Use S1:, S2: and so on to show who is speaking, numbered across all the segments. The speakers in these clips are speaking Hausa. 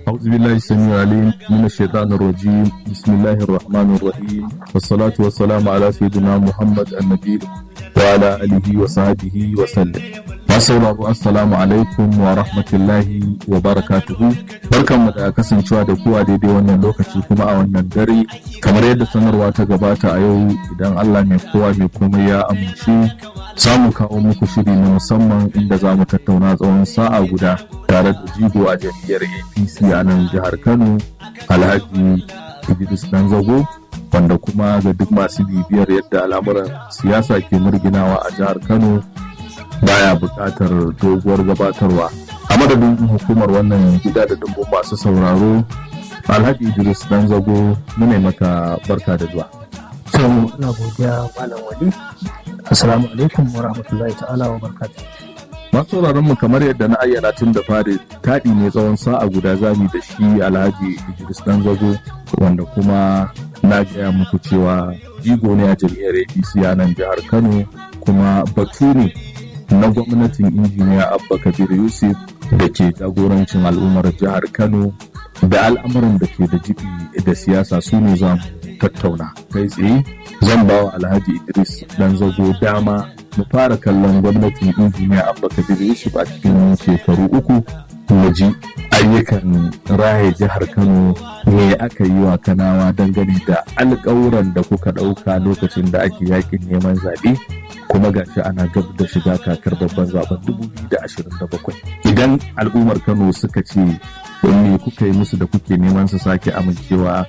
S1: أعوذ بالله السميع العليم من الشيطان الرجيم بسم الله الرحمن الرحيم والصلاة والسلام على سيدنا محمد النبي وعلى آله وصحبه وسلم masauraro assalamu alaikum wa rahmatullahi wa barakatuhu barkanmu da kasancewa da kuwa daidai wannan lokaci kuma a wannan dare kamar yadda sanarwa ta gabata a yau idan allah mai kowa mai komai ya amince za mu kawo muku shiri na musamman inda za mu tattauna tsawon sa'a guda tare da jigo a jam'iyyar apc a nan jihar kano alhaji idris dan zago wanda kuma ga duk masu bibiyar yadda al'amuran siyasa ke murginawa a jihar kano baya buƙatar doguwar gabatarwa a madadin hukumar wannan gida da dumbun masu sauraro alhaji idris dan zago mune maka barka da zuwa
S2: Salamu ina godiya Malam Wali. Assalamu alaikum wa rahmatullahi ta'ala wa barakatuh.
S1: masu sauraron mu kamar yadda na ayyana tun da fari taɗi ne tsawon sa'a guda zami da shi alhaji idris dan zago wanda kuma na gaya muku cewa jigo ne a jam'iyyar apc a nan jihar kano kuma batu ne na gwamnatin injiniya abba kabir yusuf da ke jagorancin al'ummar jihar kano da al'amuran da ke da jibi da siyasa su ne za mu tattauna kai tsaye zan ba wa alhaji idris dan zago dama mu fara kallon gwamnatin injiniya abba kabir yusuf a cikin shekaru uku mu ji ayyukan raya jihar kano me aka yi wa kanawa dangane da alƙawuran da kuka ɗauka lokacin da ake yakin neman zaɓe kuma gashi ana gab da shiga kakar babban zaben 2027 idan al'ummar kano suka ce wanne kuka yi musu da kuke neman su sake amincewa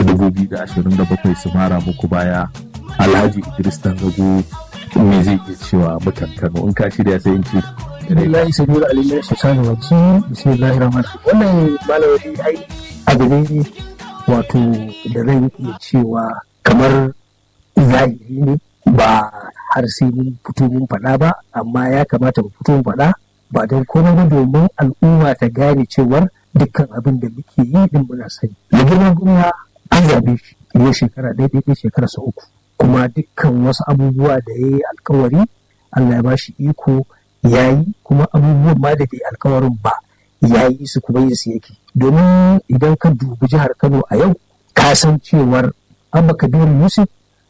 S1: 2027 su mara muku baya alhaji idris tangago me zai iya cewa mutan kano in ka shirya sai in ce
S2: Lillahi sabiru alimin shaitani waji bismillahir rahmanir rahim. Wannan malawari ai abu ne wato da zan iya cewa kamar zahiri ne ba har sai mun fito mun faɗa ba amma ya kamata mu fito mun faɗa ba don komai ba domin al'umma ta gane cewar dukkan abin da muke yi din muna sani. Da girman gwamna an zabe shi ya shekara ɗaya ɗaya shekara sa uku kuma dukkan wasu abubuwa da ya yi alkawari Allah ya ba shi iko ya yi kuma abubuwan ma da bai alkawarin ba ya yi su kuma yin su yake domin idan ka dubi jihar Kano a yau ka san cewar Abba Kabiru Yusuf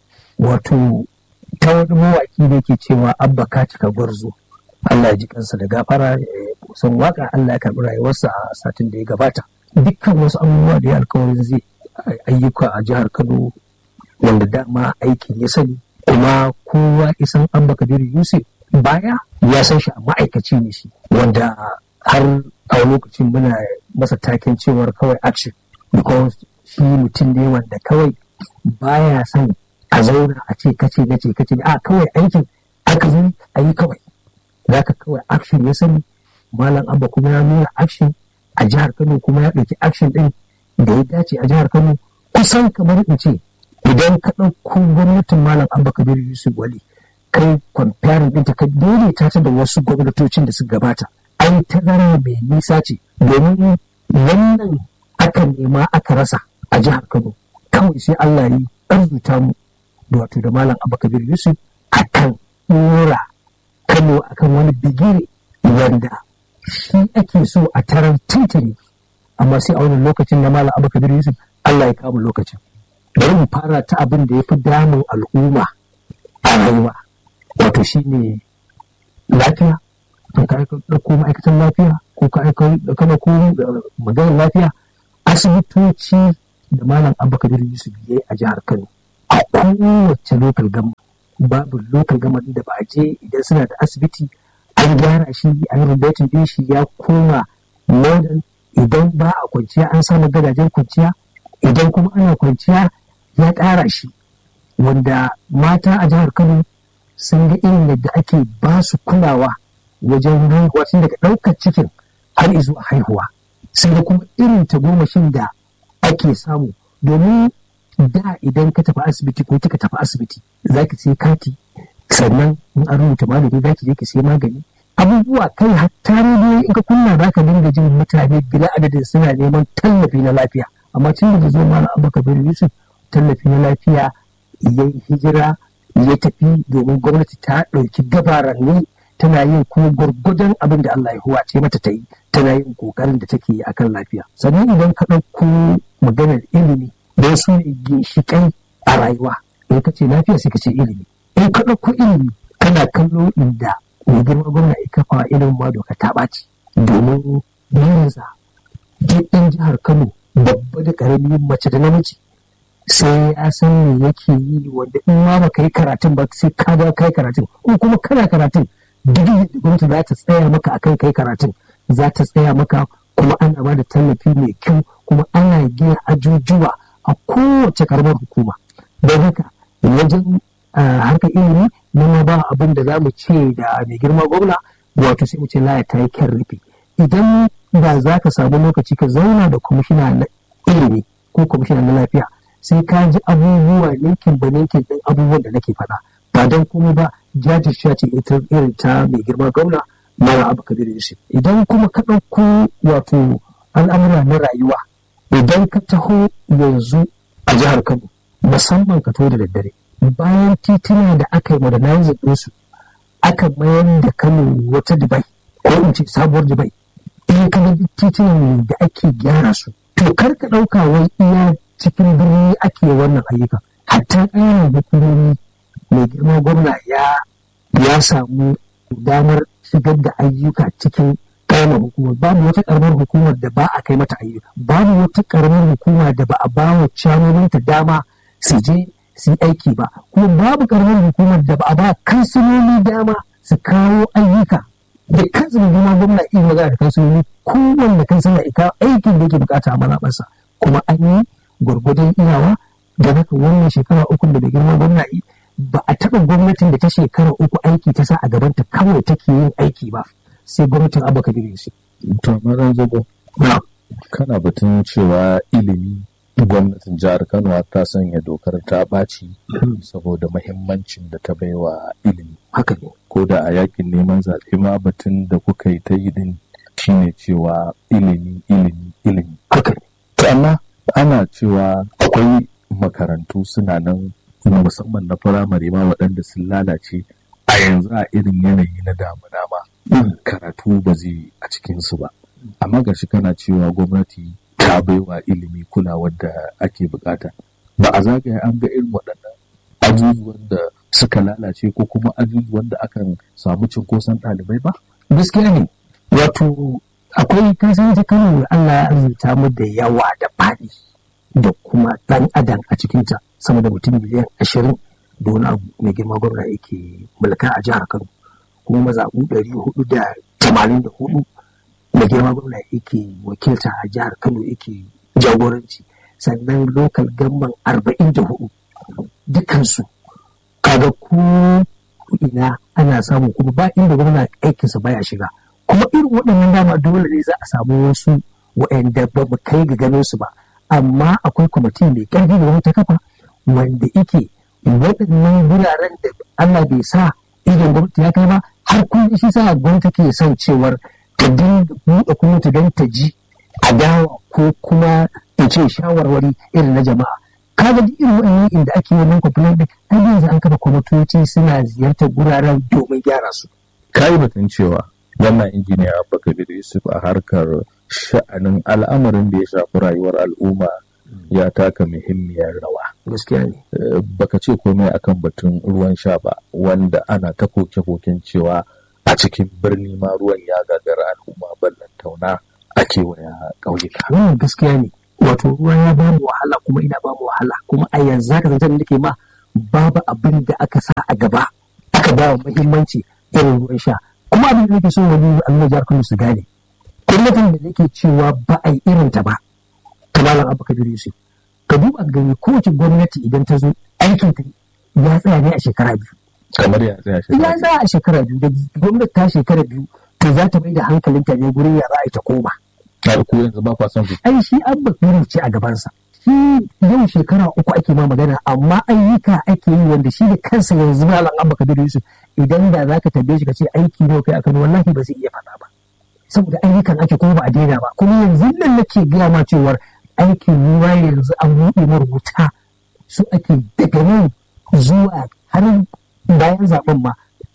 S2: wato ta wani mawaki da ke cewa Abba ka cika gwarzo Allah ya ji kansa da gafara san waka Allah ya karbi rayuwarsa a satin da ya gabata dukkan wasu abubuwa da ya alkawarin zai ayyuka a jihar Kano wanda dama aikin ya sani kuma kowa isan Abba Kabiru Yusuf baya ya san shi a ma'aikaci ne shi wanda har a lokacin muna masa taken cewar kawai action because shi mutum ne wanda kawai baya son a zauna a ce kace na ce kace a kawai aikin aka zo a yi kawai zaka kawai action ya sani malam abba kuma ya nuna action a jihar kano kuma ya ɗauki action ɗin da ya dace a jihar kano kusan kamar in ce idan ka ɗauko gwamnatin malam abba kabiru yusuf wali kai comparing ɗinta ka daidaita ta da wasu gwamnatocin da suka gabata an tazara mai nisa ce domin wannan aka nema aka rasa a jihar kano kawai sai allah yi arzuta mu da wato da malam abubakar yusuf a kan ɗora kano akan wani bigire wanda shi ake so a taron tintini amma sai a wani lokacin na malam abubakar yusuf allah ya kama lokacin bari mu fara ta abin da ya fi damun al'umma a rayuwa wato shi ne lafiya to ka ɗauko ma'aikatan lafiya ko ka ɗauko maganar lafiya asibitoci da malam abubakar yusuf ya yi a jihar kano a kowace lokal gama babu lokal gama da ba a je idan suna da asibiti an gyara shi an rubatin din shi ya koma modern idan ba a kwanciya an samu gadajen kwanciya idan kuma ana kwanciya ya ƙara shi wanda mata a jihar kano sun ga irin yadda ake ba su kulawa wajen haihuwa tun daga ɗaukar cikin har zuwa haihuwa sun ga kuma irin tagomashin da ake samu domin da idan ka tafi asibiti ko kika tafi asibiti za ki sai kati sannan in an rubuta magani za ki je ki sai magani abubuwa kai hatta rediyo in ka kunna za ka dinga jin mutane bila adadin suna neman tallafi na lafiya amma tun da zo mana abubakar yusuf tallafi na lafiya ya yi hijira ya tafi domin gwamnati ta ɗauki gabaranni tana yin kuma gwargwadon abin da Allah ya huwace mata ta yi tana yin kokarin da take yi akan lafiya sannan idan ka ɗauko maganar ilimi don su ne ginshiƙai a rayuwa in ka ce lafiya sai ka ce ilimi in ka ɗauko ilimi kana kallo inda mai girma gwamna ya kafa ilimin ma doka ta ɓaci domin burinsa duk ɗan jihar Kano babba da ƙarami mace da namiji sai ya san me yake yi wanda in ma baka yi karatun ba sai ka ga kai karatun in kuma kana karatun duk da gwamnati za ta tsaya maka akan kai karatun za ta tsaya maka kuma ana ba da tallafi mai kyau kuma ana gina ajujuwa a kowace karamar hukuma don haka wajen harkar ilimi na ba abin da za mu ce da mai girma gwamna wato sai mu ce laya ta yi kyan rufe idan ba za ka samu lokaci ka zauna da kwamishina na ilimi ko kwamishina na lafiya sai ka ji abubuwa ninkin ba ninkin ɗin abubuwan da nake faɗa ba don kuma ba jajircewa ce ita irin ta mai girma gwamna mara abu kabir yusuf idan kuma ka ɗauko wato al'amura na rayuwa idan ka taho yanzu a jihar kano musamman ka to da daddare bayan tituna da aka yi modernizing ɗinsu aka mayar da kano wata dubai ko in ce sabuwar dubai in ka ga titunan da ake gyara su to kar ka ɗauka wai iya cikin birni ake wannan ayyuka hatta ƙananan hukumomi mai girma gwamna ya ya samu damar shigar da ayyuka cikin ƙaramar hukumar babu wata ƙaramar hukumar da ba a kai mata ayyuka babu wata ƙaramar hukuma da ba a ba wa ta dama su je su yi aiki ba kuma babu ƙaramar hukumar da ba a ba kansiloli dama su kawo ayyuka da kansu mai girma gwamna iya magana da kansiloli kowanne kansila ya kawo aikin da yake bukata a mazaɓarsa kuma an yi gwargwadon iyawa da haka wannan shekara uku da bai girma gwamna yi ba a taɓa gwamnatin da ta shekara uku aiki ta sa a gabanta kawai take yin aiki ba sai gwamnatin abu kabir yusuf.
S1: to maran zago kana batun cewa ilimi gwamnatin jihar kano ta sanya dokar ta ɓaci saboda mahimmancin da ta baiwa ilimi
S2: haka ne
S1: ko da a yakin neman zaɓe ma batun da kuka yi ta yi din shine cewa ilimi ilimi ilimi
S2: haka ne
S1: amma ana cewa akwai makarantu suna nan musamman na firamare ma waɗanda sun lalace a yanzu a irin yanayi na damuna ma karatu ba zai a cikinsu ba amma gashi kana cewa gwamnati ta baiwa ilimi kulawar da ake bukata ba a zagaya an ga irin waɗannan ajujuwan da suka lalace ko kuma ajujuwan da akan samu cinkoson ɗalibai ba
S2: gaskiya ne wato akwai kasan ta kano Allah ya arzuta mu da yawa da faɗi da kuma ɗan adam a cikinta sama da mutum miliyan ashirin da wani abu mai girma gwamna yake mulka a jihar kano kuma mazaɓu ɗari hudu da tamanin da hudu mai girma gwamna yake wakilta a jihar kano yake jagoranci sannan lokal gamban arba'in da hudu dukansu kaga ko ina ana samu kuma ba inda gwamna aikinsa baya shiga kuma irin waɗannan dama dole ne za a samu wasu waɗanda ba mu kai ga ganin su ba amma akwai kwamiti mai ƙarfi da wani ta kafa wanda ike waɗannan wuraren da Allah bai sa idan gwamnati ya kai ba har kun shi sa gwamnati ke son cewar ta dinga buɗe kuma ta don ta ji adawa ko kuma in ce shawarwari irin na jama'a kaga duk irin waɗannan inda ake wannan complaint din har yanzu an kafa kwamitoci suna ziyartar guraren domin gyara su
S1: kai batun cewa wannan injiniya Abubakar Yusuf a harkar sha'anin al'amarin da ya shafi rayuwar al'umma ya taka muhimmiyar rawa.
S2: Gaskiya ne.
S1: Baka ce komai akan batun ruwan sha ba wanda ana ta koke-koken cewa a cikin birni ma ruwan ya gagara al'umma ballan tauna a kewaya ƙauyuka.
S2: Wannan gaskiya ne. Wato ruwa ya ba mu wahala kuma ina ba mu wahala kuma a yanzu haka zancen da ke ma babu abin da aka sa a gaba aka ba wa muhimmanci irin ruwan sha kuma abin da nake so wani al'umma jihar Kano su gane gwamnatin da nake cewa ba a yi irin ta ba ta malam abu kabir yusuf ka duba gani kowace gwamnati idan ta zo aikin ta ya tsaya ne a shekara biyu
S1: kamar ya tsaya
S2: shekara ya tsaya a shekara biyu da gwamnati ta shekara biyu to za ta mai da hankalinta ne gurin ya za a yi ta koma
S1: har ko yanzu ba kwa son ku
S2: ai shi abba kabir ce a gabansa shi yau shekara uku ake ma magana amma ayyuka ake yi wanda shi da kansa yanzu malam abba kabir yusuf idan da za ka tambaye shi ka ce aiki ne kai a kano wallahi ba zai iya faɗa ba saboda ayyukan ake kuma ba a daina ba kuma yanzu nan nake gaya ma cewar aikin ruwa yanzu an buɗe marubuta su ake daga nan zuwa har bayan zaben ma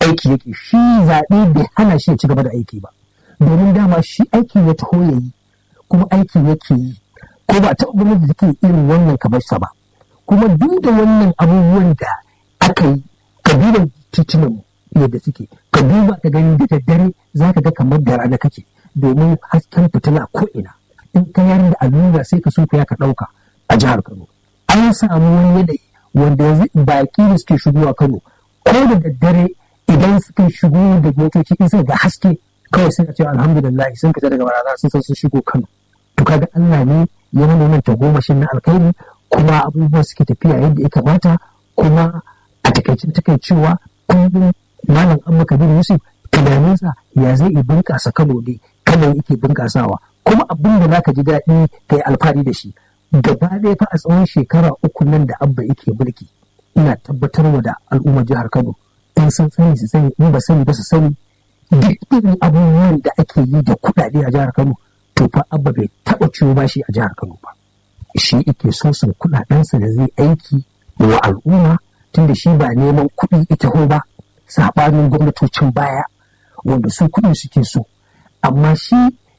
S2: aiki yake shi zaɓe bai hana shi ya ci gaba da aiki ba domin dama shi aiki ya taho ya yi kuma aiki yake yi ko ba ta gwamnati da take irin wannan kamar sa ba kuma duk da wannan abubuwan da aka yi kabilan titunan yadda suke ka duba ka gani da daddare za ka ga kamar da rana kake domin hasken fitila ko ina in ka yar da allura sai ka so ka ka ɗauka a jihar Kano an samu wani yanayi wanda yanzu baki da suke shigowa Kano ko da daddare idan suka shigo da motoci in suka ga haske kawai sai ka ce alhamdulillah sun fita daga barana sun san sun shigo Kano to kaga Allah ne ya nuna nan tagomashin na alkhairi kuma abubuwa suke tafiya yadda ya kamata kuma a takaicin takaicewa kullum malam amma kabir yusuf tunaninsa ya zai iya bunƙasa kano ne kano yake bunƙasawa kuma abin da zaka ji daɗi kai alfahari da shi gaba ɗaya fa a tsawon shekara uku nan da abba yake mulki ina tabbatarwa da al'ummar jihar kano in san sani su sani in ba sani ba su sani duk irin abubuwan da ake yi da kuɗaɗe a jihar kano to fa abba bai taɓa ciwo bashi a jihar kano ba shi ike so sun kuɗaɗensa da zai aiki wa al'umma tunda shi ba neman kuɗi ita ho ba saɓanin gwamnatocin baya wanda su kuɗi suke so amma shi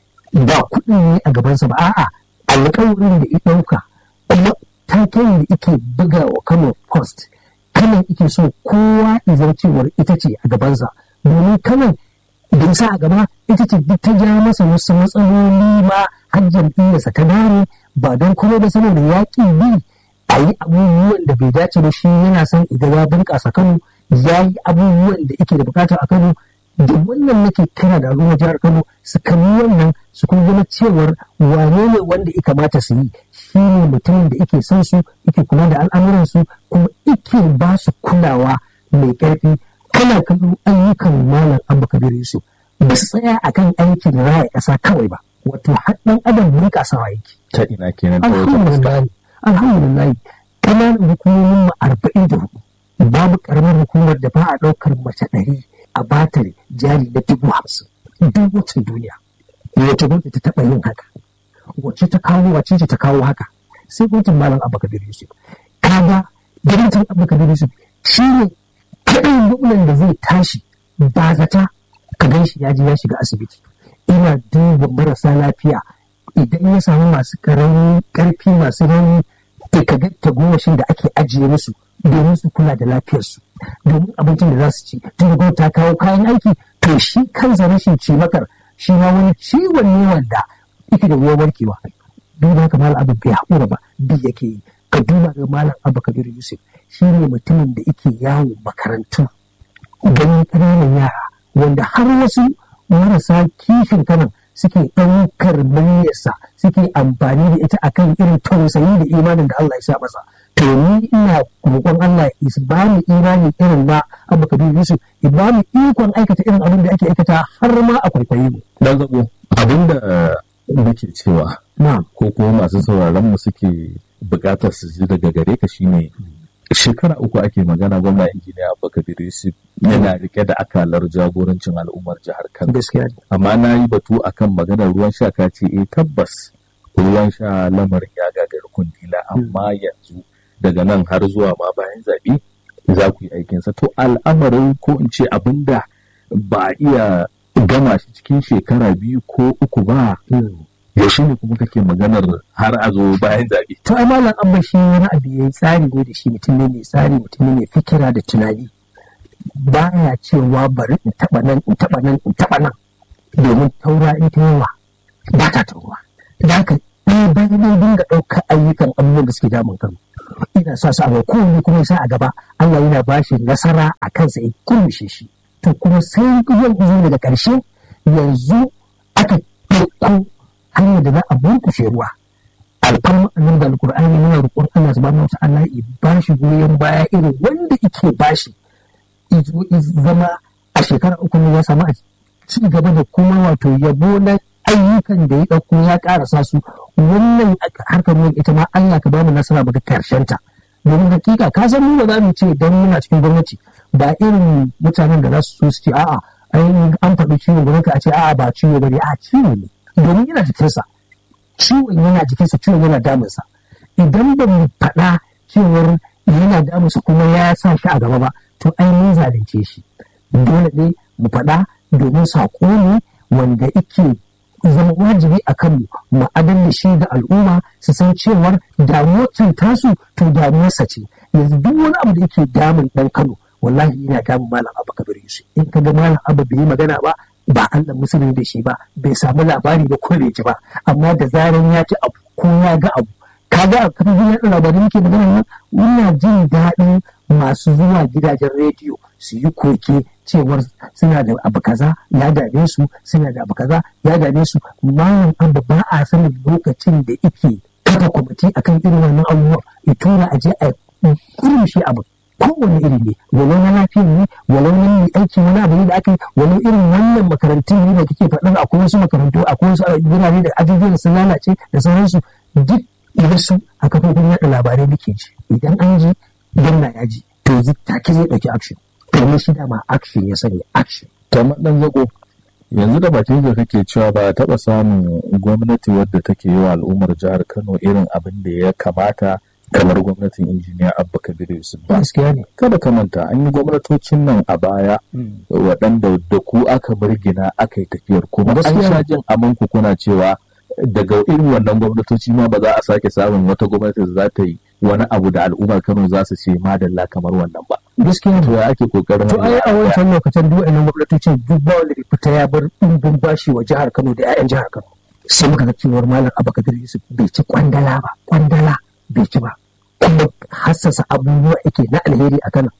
S2: ba kuɗi ne a gabansa ba a'a alƙawarin da ya ɗauka kuma taken da ike buga wa kano post kanan ike so kowa izar cewar ita ce a gabansa domin kanan da sa a gaba ita ce duk ta ja masa wasu matsaloli ma har jam'iyyarsa ta dare ba don kuma ba saboda yaƙi bi a yi abubuwan da bai dace ba shi yana son idan ya bunƙasa kano ya yi abubuwan da yake da bukata a kano da wannan nake kira da al'ummar jihar kano su kalli wannan su kuma zama cewar wane ne wanda ya kamata su yi shi ne mutumin da yake son su yake kula da al'amuransu kuma yake ba su kulawa mai ƙarfi kana kallon ayyukan malam abu kabir yusuf ba su tsaya akan aikin raya ƙasa kawai ba wato har ɗan adam bunƙasawa yake
S1: ta ina kenan ta wata
S2: alhamdulillah alhamdulillah kananan hukumomin mu arba'in da hudu babu karamar hukumar da ba a ɗaukar mace ɗari a batar jari na dubu hamsin duk wacce duniya wace gwamnati ta taɓa yin haka wacce ta kawo wacce ce ta kawo haka sai gwamnatin malam abba kabir yusuf kaga gwamnatin abba kabir yusuf shi ne kaɗai gwamnan da zai tashi ba zata ka gan shi ya je ya shiga asibiti ina duba marasa lafiya idan ya samu masu ƙaramin ƙarfi masu rauni ka ga tagomashin da ake ajiye musu domin su kula da lafiyarsu domin abincin da za su ci tun da ta kawo kayan aiki to shi kansa rashin cimakar shi ma wani ciwon ne wanda yake da wuyan warkewa duk da haka malam abu bai haƙura ba bi yake yi ka duba ga malam abu kabir yusuf shi ne mutumin da yake yawo makarantu ganin ƙananan yara wanda har wasu marasa kishin kanan suke ɗaukar muryarsa suke amfani da ita akan irin tausayi da imanin da Allah ya sa masa to ni ina roƙon Allah ya ba mu imani irin na Abu Kabir Yusuf ya ba mu ikon aikata irin abin da ake aikata har ma a kwaikwaye mu
S1: dan zabo abinda nake cewa ko kuma masu sauraron mu suke buƙatar su ji daga gare ka shine shekara uku ake magana gwamna injiniya abubakar yusuf yana rike da akalar jagorancin al'ummar jihar kano amma na yi batu akan maganar ruwan sha ka ce eh tabbas ruwan sha lamarin ya gagari kundila amma yanzu daga nan har zuwa ma bayan zaɓe za ku yi aikinsa to al'amarin ko in ce abinda ba iya gama shi cikin shekara biyu ko uku ba yaushe ne kuma kake maganar har a zo bayan zaɓe.
S2: To ai malam abba shi wani abu ya tsari ne da shi mutum ne mai tsari mutum ne mai fikira da tunani. Baya cewa bari in taɓa nan in taɓa nan in taɓa nan domin taura in ta yawa ba ta taura. Da haka ɗaya bayan ɗaya dinga ɗaukar ayyukan abubuwan da suke damun kanu. Ina sa su a kowanne kuma sa a gaba Allah yana ba shi nasara a kansa ya kurmushe shi. To kuma sai yanzu daga ƙarshe yanzu aka ɗauko hanyar da za a burkushe ruwa alfarma annabi da alkur'ani muna roƙon Allah subhanahu wa ta'ala ya ba shi goyon baya irin wanda yake ba shi zama a shekara uku ne ya samu a ci gaba da kuma wato yabo na ayyukan da ya ɗauko ya ƙarasa su wannan harkar ruwan ita ma Allah ka ba mu nasara baka karshen ta domin hakika ka san mu ba za mu ce dan muna cikin gwamnati ba irin mutanen da za su so su ce a'a an faɗi ciwo gwamnati a ce a'a ba ciwo bane a ciwo ne domin yana jikinsa ciwon yana jikinsa ciwon yana damunsa idan ba mu faɗa cewar yana damunsa kuma ya sa shi a gaba ba to ai mun zalunce shi dole ne mu faɗa domin saƙo ne wanda ike zama wajibi a kanmu mu da shi ga al'umma su san cewar damuwar tasu to damuwarsa ce yanzu duk wani abu da yake damun ɗan kano wallahi yana damun malam abu kabir yusuf in ka ga malam abu bai yi magana ba ba Allah musulmi da shi ba bai samu labari ba ko bai ji ba amma da zaran ya ci abu ko ya ga abu kaga a kafin yaɗa labarai muke magana nan muna jin daɗin masu zuwa gidajen rediyo su yi koke cewar suna da abu kaza ya dame su suna da abu kaza ya dame su malam abu ba a sanin lokacin da ike kafa kwamiti akan irin wannan abubuwan ya tura a je a kurmushe abu kowane iri ne walau na lafiya ne walau na mai aiki wani abu ne da aka yi walau irin wannan makarantun ne da kake faɗin akwai wasu makarantu akwai wasu birane da ajujuwan sun lalace da sauransu duk idan su a kafofin yaɗa labarai muke ji idan an ji gwamna ya ji to take zai ɗauki action domin shi dama action ya sani action.
S1: kamar ɗan zago yanzu da bakin da kake cewa ba taɓa samun gwamnati wadda take yi wa al'ummar jihar kano irin abin da ya kamata kamar gwamnatin injiniya abba kabir yusuf ba
S2: gaskiya ne
S1: kada ka manta an yi gwamnatocin nan a baya waɗanda da ku aka birgina aka yi tafiyar kuma an sha jin amanku kuna cewa daga irin wannan gwamnatoci ma ba za a sake samun wata gwamnati da za ta yi wani abu da al'ummar Kano za su ce madalla kamar wannan ba.
S2: Gaskiya
S1: to ya ake kokarin
S2: to ai a wancan lokacin duk wannan gwamnatocin duk ba wanda fita ya bar ɗumbin bashi wa jihar Kano da 'ya'yan jihar Kano. Sai muka ga cewar Malam Abubakar Yusuf bai ci kwandala ba, kwandala bai ci ba. Kuma hassasa abubuwa yake na alheri a Kano.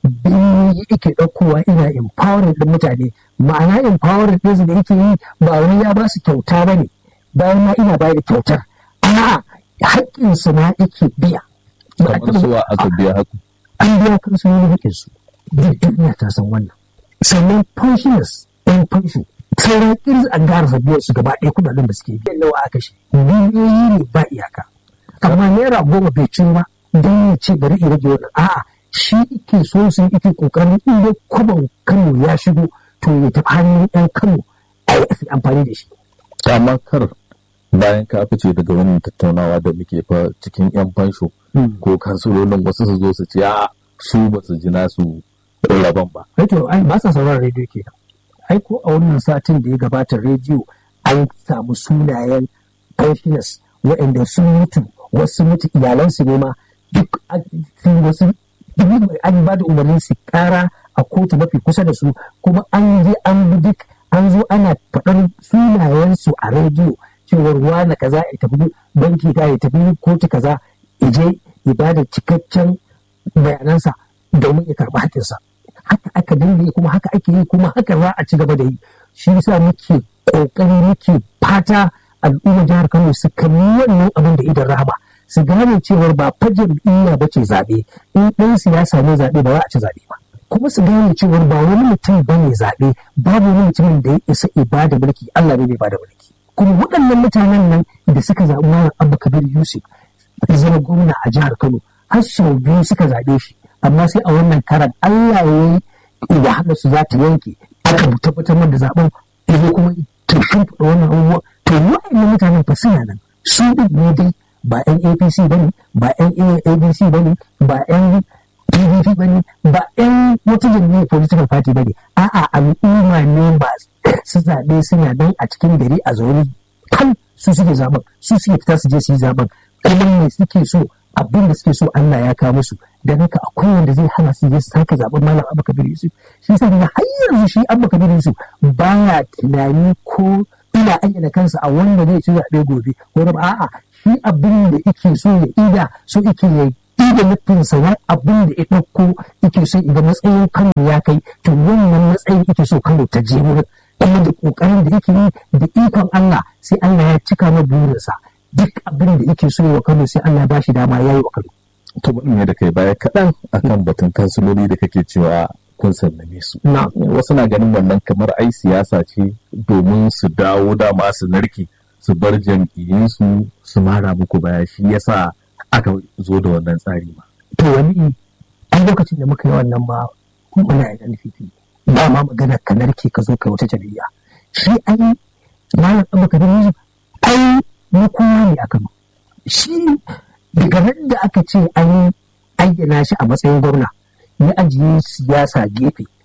S2: Biyu yake ɗaukowa ina empowering ɗin mutane ma'ana empowering ɗinsu da yake yi ba wani ya ba su kyauta ba ne bayan ma ina bayar da kyautar a'a haƙƙinsu na yake biya.
S1: Kamar suwa aka biya haku.
S2: An biya kansu wani haƙƙinsu. Duk duniya ta san wannan. Sannan pensioners ɗan pension. Sauran ƙirz an gara biyan su gaba ɗaya kudaden da suke biyan nawa aka shi. Miliyoyi ne ba iyaka. Amma naira goma bai cin ba don ya ce bari in rage wannan. A'a shi ike so su ike ƙoƙarin inda kwaban Kano ya shigo to ya tafi hannun ɗan Kano a yi amfani da shi.
S1: Amma kar bayan ka fice daga wannan tattaunawa da muke fa cikin yan fansho ko kansulolin wasu su zo su ce a su ba su ji nasu rabon ba.
S2: Rediyo ai ba sa sauraron rediyo ke ai ko a wannan satin da ya gabata rediyo an samu sunayen pensioners waɗanda sun mutu wasu mutu iyalansu ne ma duk wasu an ba da umarnin su kara a kotu mafi kusa da su kuma an je an bi duk an zo ana faɗar sunayensu a rediyo cewar wane kaza ya tafi banki ta ya tafi kotu kaza ya je ya ba da cikakken bayanansa domin ya karɓi hakinsa haka aka dinga yi kuma haka ake yi kuma haka za a ci gaba da yi shi yasa muke kokari muke fata al'ummar jihar Kano su kalli wannan abin da idan rahama su gane cewar ba fa jam'iyya ba ce zaɓe in ɗan siyasa ne zaɓe ba za a ci zaɓe ba kuma su gane cewar ba wani mutum ba ne zaɓe babu wani mutumin da ya isa ibada mulki Allah ne bai bada mulki kuma waɗannan mutanen nan da suka zaɓi Malam Abba Kabir Yusuf ya zama gwamna a jihar Kano har sau biyu suka zaɓe shi amma sai a wannan karan Allah ya yi da haka su za ta yanke aka tabbatar da zaɓen ya zo kuma ta shimfiɗa wannan abubuwa to waɗannan mutanen fa suna nan su ɗin ne dai ba 'yan APC ba ne ba 'yan ABC ba ne ba 'yan PDP ba ne ba 'yan wata jami'ar political party ba ne a'a al'umma ne ba su zaɓe suna nan a cikin gari a zaune kan su suke zaben su suke fita su je su yi zaben kuma me suke so abin da suke so Allah ya kawo musu dan haka akwai wanda zai hana su je su sake zaben malam Abba Kabir Yusuf shi yasa daga har yanzu shi Abba Kabir Yusuf baya tunani ko ina ayyana kansa a wanda zai ci zaɓe gobe ko ba a'a shi abin da yake so ya ida so yake ya ida nufinsa na abin da ya ɗauko yake so idan matsayin Kano ya kai to wannan matsayin yake so Kano ta je wurin kuma da kokarin da yake yi da ikon Allah sai Allah ya cika na burinsa duk abin da yake so wa Kano sai Allah ba shi dama ya yi wa Kano.
S1: To bari ne da kai baya kaɗan akan batun kansiloli da kake cewa kun sallame su. Wasu na ganin wannan kamar ai siyasa ce domin su dawo dama su narke su bar jam'iyyunsu su mara muku baya shi yasa aka zo da wannan tsari ma.
S2: To wani an lokacin da muka yi wannan ma muna yin nufi ba ma magana ka narke ka zo kai wata jam'iyya. Shi ai malam Abba Kabir Yusuf ai na kowa ne a Kano. Shi daga nan da aka ce an ayyana shi a matsayin gwamna ya ajiye siyasa gefe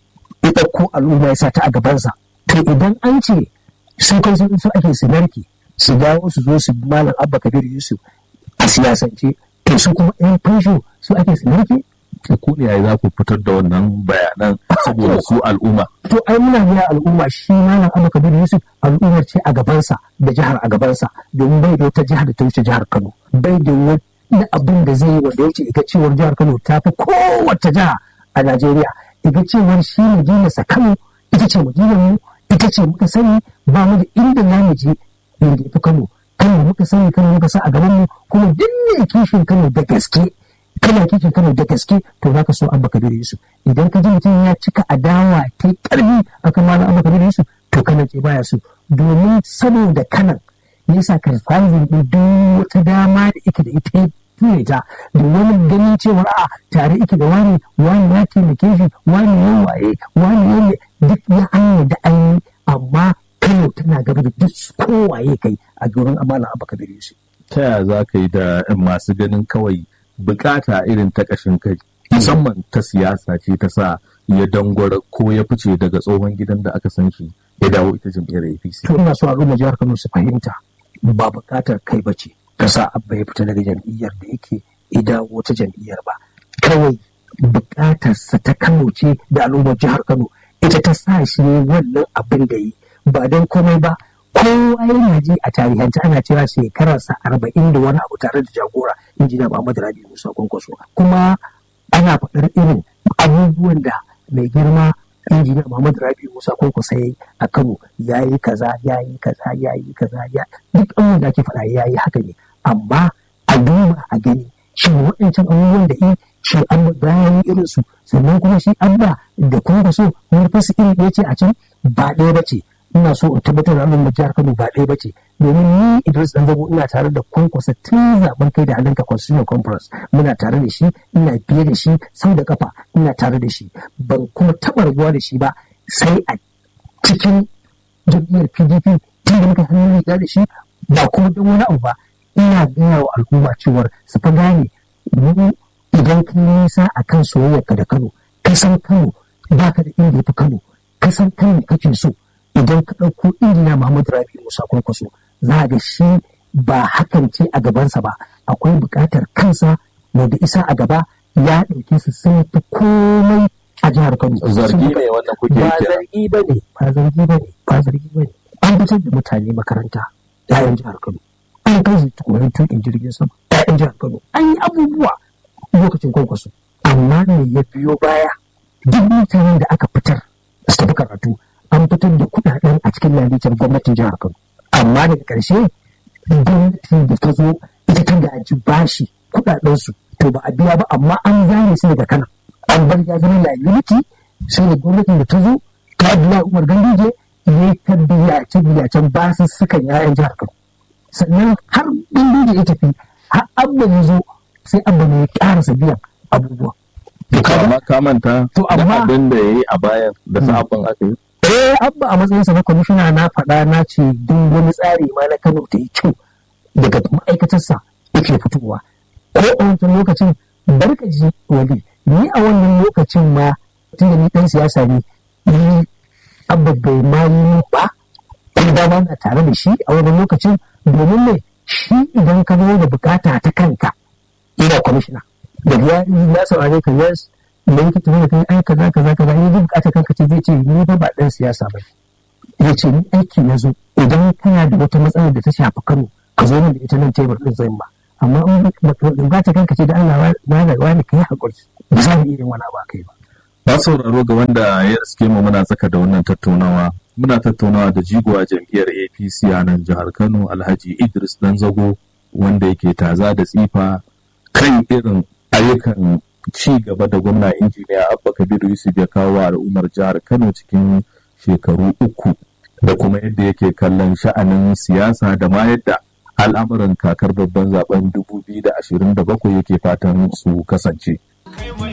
S2: ya ɗauko al'umma ya sa ta a gabansa to idan an ce sun kai sun su ake su narke su dawo su zo su malam abba kabir yusuf a siyasance to su kuma yan fansho su ake su narke
S1: to ku ne za ku fitar da wannan bayanan saboda su al'umma
S2: to ai muna biya al'umma shi malam abba kabir yusuf al'ummar ce a gabansa da jihar a gabansa domin bai da wata jihar da ta wuce jihar kano bai da wani abin da zai yi wanda ya wuce ita cewar jihar kano ta fi kowace jiha a najeriya iga cewar shi madinarsa kano ita ce madinar mu ita ce muka sani ba mu da inda za mu je inda ya fi kano kano muka sani kano muka sa a gaban mu kuma duk ne kishin kano da gaske kana kishin kano da gaske to za ka so abba kabir yusuf idan ka ji mutum ya cika adawa ta karbi akan malam abba kabir yusuf to kana ke baya so domin saboda kanan yasa karfazin din duk wata dama da ike da ita ture ta da wani ganin cewar a tare ike da wani wani ya taimake shi wani ya waye wani ya duk ya an da an yi amma kano tana gaba da duk kowaye kai a gurin amana abu kabir yusuf
S1: ta yaya za ka yi da masu ganin kawai bukata irin ta kashin kai musamman ta siyasa ce ta sa ya dangwara ko ya fice daga tsohon gidan da aka san shi ya dawo ita jam'iyyar apc
S2: to ina so al'umma jihar kano su fahimta ba bukatar kai ba ce ka sa abba ya fita daga jam'iyyar da yake ida wata jam'iyyar ba kawai bukatarsa ta kano ce da al'ummar jihar kano ita ta sa shi ne wannan abin da yi ba don komai ba kowa yana ji a tarihance ana cewa shekararsa arba'in da wani abu tare da jagora injiniya muhammadu rabi musa kwankwaso kuma ana faɗar irin abubuwan da mai girma injiniya Muhammadu Rabi Musa Kwankwaso ya yi a Kano ya yi kaza ya yi kaza ya yi kaza ya duk abubuwan da ake faɗa ya yi haka ne amma a duba a gani shi waɗancan abubuwan da yi shi an bayan irin su sannan kuma shi abba da Kwankwaso manufarsu iri ɗaya ce a can ba ɗaya ba ce ina so in tabbatar da al'ummar jihar Kano ba ɗaya ba ce domin ni Idris Danzago ina tare da Kwankwaso tun zaben kai da halinka Constitutional Conference muna tare da shi ina biye da shi sau da kafa ina tare da shi ban kuma taɓa rabuwa da shi ba sai a cikin jam'iyyar PDP tun da muka hannun riga da shi ba kuma don wani abu ba ina gaya wa al'umma cewar su fa gane mu idan ka nisa a kan soyayyarka da Kano ka san Kano ba ka da inda ya fi Kano ka san Kano kake so idan ka ɗauko injiniya Muhammadu Rabi Musa Kwankwaso za ga shi ba hakan ce a gabansa ba akwai buƙatar kansa mai da isa a gaba ya ɗauke su sun fi komai a jihar Kano.
S1: zargi ne wannan kuke
S2: Ba
S1: kira
S2: zargi ba ne, ba zargi ba ne, ba zargi ba ne. An fitar da mutane makaranta ‘ya'yan jihar Kano. An kai su koyon tuƙin jirgin sama ‘ya'yan jihar Kano. An yi abubuwa lokacin kwankwaso. Amma me ya biyo baya duk mutanen da aka fitar su tafi karatu an fitar da kuɗaɗen a cikin lalitar gwamnatin jihar Kano. Amma daga ƙarshe gwamnatin da ta zo ita ta gaji bashi kuɗaɗensu to ba a biya ba amma an zane su daga kana. An bar ya zama liability sai da gwamnatin da ta zo ta biya Umar Ganduje ya ta biya ta biya can basu sukan yayan jihar Kano. Sannan har Ganduje ya tafi har abba ya zo sai abba ne ya ƙarasa biyan abubuwa.
S1: amma ka manta
S2: To,
S1: da
S2: amma-
S1: abin da ya yi a bayan da sabon aka yi
S2: Eh, abba a matsayinsa na kwamishina na faɗa na ce duk wani tsari ma na Kano ta yi kyau daga ma'aikatarsa yake fitowa. Ko a wancan lokacin barka ji wali ni a wannan lokacin ma tun da ni ɗan siyasa ne ni abba bai ma yi ba kuma dama na tare da shi a wannan lokacin domin ne shi idan ka zo da bukata ta kanka ina kwamishina da ya ya saurare ka yes da yake tafi da kai ai kaza kaza kaza ni duk bukatar kanka ce zai ce ni ba ba dan siyasa ba ya ce ni aiki na zo idan kana da wata matsalar da ta shafi Kano ka zo min da ita nan tebur din zan ba amma in bukatar kanka ce da Allah wani wani kai hakuri ba za mu iya yin wani ba kai ba
S1: ba sauraro ga wanda ya riske mu muna tsaka da wannan tattaunawa muna tattaunawa da jigowa jam'iyyar apc a nan jihar kano alhaji idris danzago wanda yake taza da tsifa kan irin ayyukan ci gaba da gwamna injiniya abba kabiru yusuf ya kawo wa al'ummar jihar kano cikin shekaru uku da kuma yadda yake kallon sha'anin siyasa da ma yadda al'amuran kakar babban zaben 2027 yake fatan su kasance.
S3: kai mai